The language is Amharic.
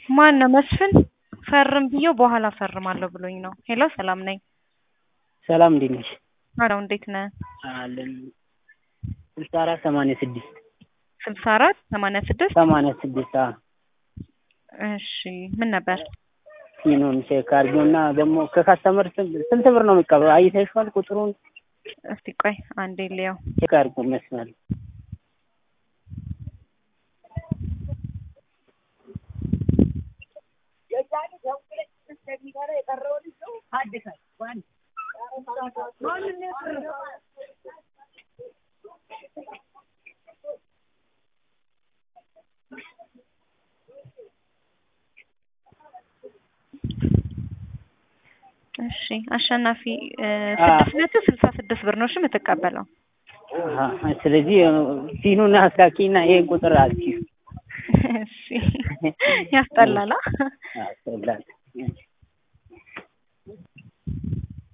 ማን ነው መስፍን? ፈርም ብዬው በኋላ ፈርማለሁ ብሎኝ ነው። ሄሎ ሰላም ነኝ። ሰላም እንዴት ነሽ? አለው እንዴት ነህ? አለን ስልሳ አራት ሰማንያ ስድስት ስልሳ አራት ሰማንያ ስድስት ሰማንያ ስድስት እሺ ምን ነበር? ሲኖን ቼክ አድርጊውና ደግሞ ከካስተመር ስንት ብር ነው የሚቀበለው? አይተሽዋል ቁጥሩን? እስቲ ቆይ አንዴ ልየው። ቼክ አድርጊው መስመር እሺ አሸናፊ ስድስት መቶ ስልሳ ስድስት ብር ነው እሺ የምትቀበለው። ስለዚህ ሲኑን አስላኪና ይሄን ቁጥር አልኪ እሺ ያስጠላላ። ያስጠላል።